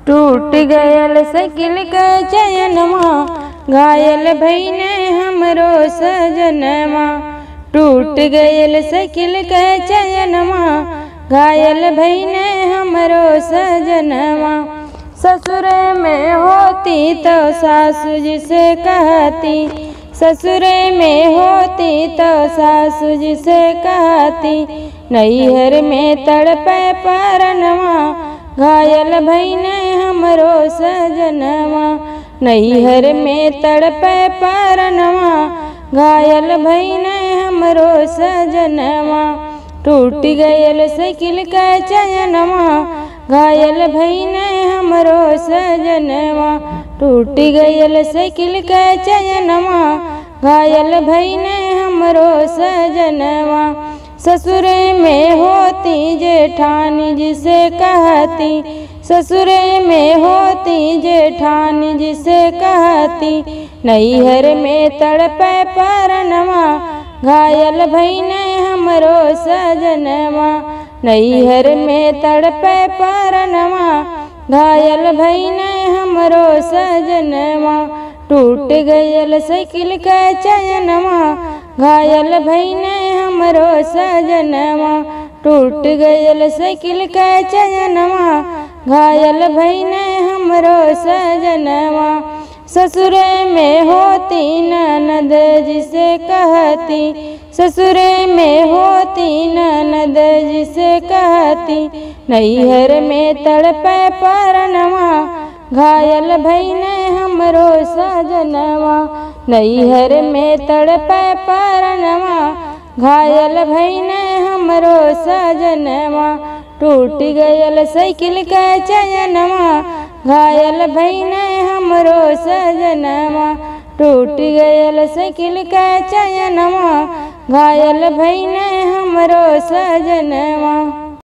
टूट गयल साइकिल के चयनमा घायल भईने हमरो सजनमा टूट गयल साइकिल के चयनमा घायल भईने हमरो सजनमा ससुर में होती तो सासू जी से कहती ससुर में होती तो सासू जी से कहती नैहर में तड़पे परनवा घायल भईने हमरो सजनवा नैहर में तड़पे परनवा घायल भईने हमरो सजनवा टूट गयल साइकिल के चयनवा घायल भईने हमरो सजनवा टूट गयल साइकिल के चयनवा घायल भईने हमरो सजनवा ससुर में होती जेठानी जिसे कहती ससुर में होती जेठानी जिसे कहती नैहर में तड़पे परनवा घायल भईने हमरो सजनवा नैहर में तड़पे परनवा घायल भईने हमरो सजनवा टूट गयल साइकिल के चयनवा घायल भईने हमरो सजनवा टूट गयल साइकिल के चयनवा घायल भईने हमरो सजनवा ससुर में होती ननद जिसे कहती ससुर में होती ननद जिसे कहती नैहर में तड़पे परनवा घायल भईने हमरो सजनवा नैहर में तड़पे परनवा घायल भईने हमरो सजनवा टूट गयल साइकिल के चयनवा घायल भईने हमरो सजनवा टूट गयल साइकिल के चयनवा घायल भईने हमरो सजनवा